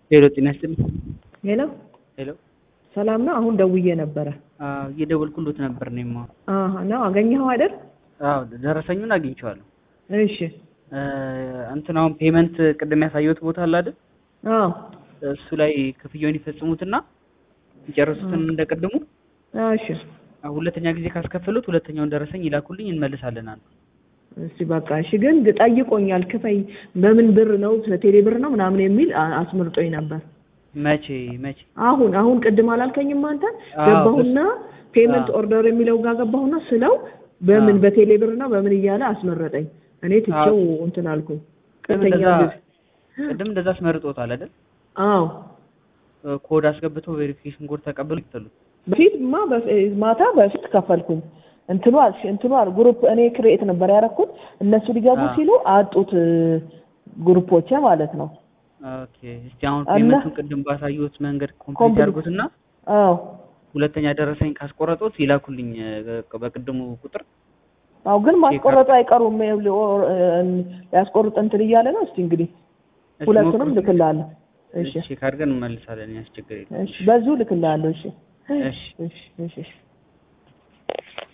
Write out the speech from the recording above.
ሄሎ ጤና ይስጥልኝ። ሄሎ ሄሎ ሰላም ነው። አሁን ደውዬ ነበረ። አዎ እየደወልኩሎት ነበር እኔማ። አሀ ነው አገኘኸው አይደል? አዎ ደረሰኙን አግኝቼዋለሁ። እሺ እ እንትን አሁን ፔመንት ቅድም ያሳየሁት ቦታ አለ አይደል? አዎ እሱ ላይ ክፍያውን ይፈጽሙትና ይጨርሱትን እንደቀድሙ እሺ ሁለተኛ ጊዜ ካስከፈሉት ሁለተኛውን ደረሰኝ ይላኩልኝ እንመልሳለን አሉ። እስቲ በቃ እሺ። ግን ጠይቆኛል ክፈይ በምን ብር ነው ቴሌ ብር ነው ምናምን የሚል አ- አስመርጦኝ ነበር። መቼ መቼ? አሁን አሁን ቅድም አላልከኝም አንተ? አዎ፣ ገባሁና ፔመንት አዎ። ኦርደር የሚለው ጋር ገባሁና ስለው በምን አዎ። በቴሌ ብር ነው በምን እያለ አስመረጠኝ። እኔ ትቼው እንትን አልኩኝ። ቅድም ሁለተኛ እንደዛ ጊዜ ቅድም እንደዛ አስመርጦታል አይደል? አዎ እ ኮድ አስገብተው ቬሪፊኬሽን ኮድ ተቀብሎ ይክፈሉት። በፊትማ በፊ- ማታ በፊት ከፈልኩኝ። እንትኑ አልሽ እንትኑ አል ግሩፕ እኔ ክሬኤት ነበር ያደረኩት እነሱ ሊገቡ አዎ። ሲሉ አጡት እ፣ ግሩፖቼ ማለት ነው። ኦኬ እስቲ አሁን እና- ፔመንቱን ቅድም ባሳየሁት መንገድ ኮምፕሊት ኮምፕሊት። ያድርጉትና አዎ ሁለተኛ ደረሰኝ ካስቆረጡት ይላኩልኝ እ፣ በቅድሙ ቁጥር አዎ ግን ማስቆረጡ አይቀሩም። ይኸውልህ፣ ኦ- እ፣ ሊያስቆርጥ እንትን እያለ ነው። እስቲ እንግዲህ እስቲ ሁለቱንም ሞክሩት። ልክልሃለሁ። እሺ ቼክ አድርገን እንመልሳለን። ያስቸግር የለም። እሺ፣ በዚሁ ልክልሃለሁ። እሺ እሺ እሺ እሺ እሺ